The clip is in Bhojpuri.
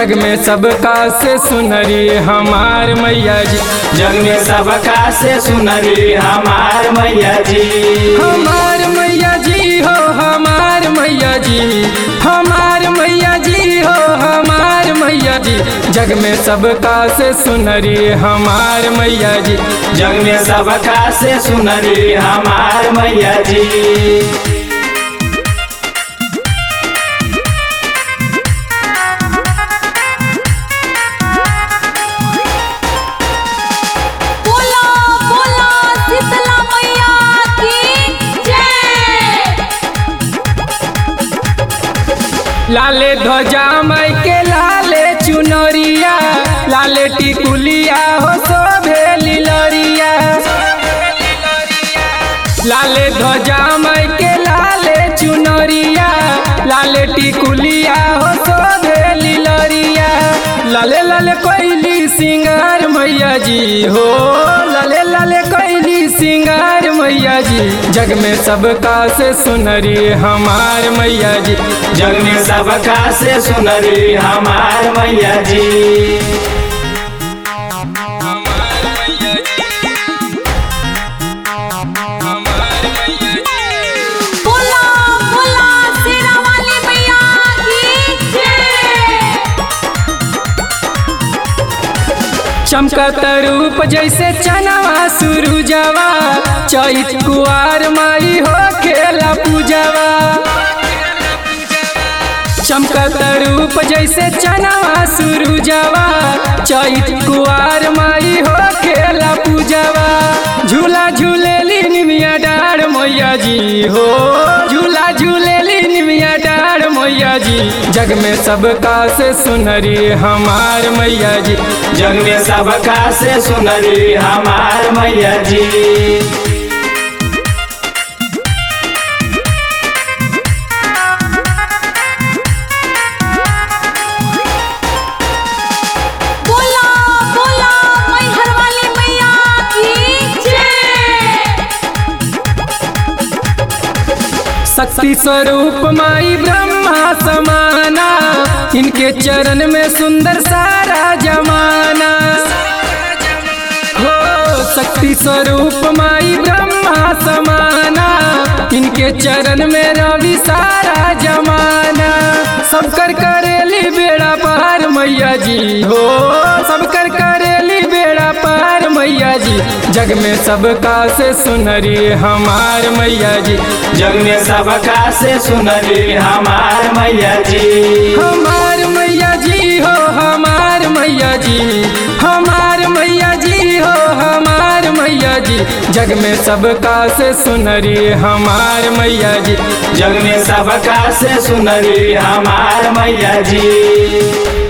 जग में सबका से सुनरी हमार मैया जी जग में सबका से सुनरी हमार मैया जी हमार मैया जी हो हमार मैया जी हमार मैया जी हो हमार मैया जी जग में सबका से सुनरी हमार मैया जी जग में सबका से सुनरी हमार मैया जी बोला बोला शीतला मैया की जय लाले ध्वजा मई के लाले चुनरिया लाले टिकुलिया हो शोभे लिलरिया लाले ध्वजा मई के लाले चुनरिया लाले टिकुलिया हो शोभे लिलरिया लाले लाले कोइली सिंगार मैया जी हो लाले लाले कोइली सिंगार मैया जी जग में सबका से सुनरी हमार मैया जी जग में सबका से सुनरी हमार मैया जी बोला बोला शेरा वाली मैया की जय चमकत रूप जैसे चनवा सुरुजवा चैत कुआर माई हो खेला पूजवा चमकत रूप जैसे चनवा सुरुजवा चैत कुआर माई हो खेला पूजवा झूला झूलेली निमिया डार मैया जी हो झूला झूलेली निमिया डार मैया जी जग में सबका से सुनरी हमार मैया जी जग में सबका से सुनरी हमार मैया जी बोला बोला मैहर वाली मैया की जय शक्ति स्वरूप माई ब्रह्मा समाना इनके चरण में सुंदर सारा जमाना हो शक्ति स्वरूप माई ब्रह्मा समाना इनके चरण में रवि सारा जमाना सबकर करेली बेड़ा पार मैया जी हो सबकर करेली बेड़ा पार मैया जी जग में सबका से सुनरी हमार मैया जी जग में सबका से सुनरी हमार मैया जी हमार मैया जी हो हमार मैया जी हमार मैया जी हो हमार मैया जी जग में सबका से सुनरी हमार मैया जी जग में सबका से सुनरी हमार मैया जी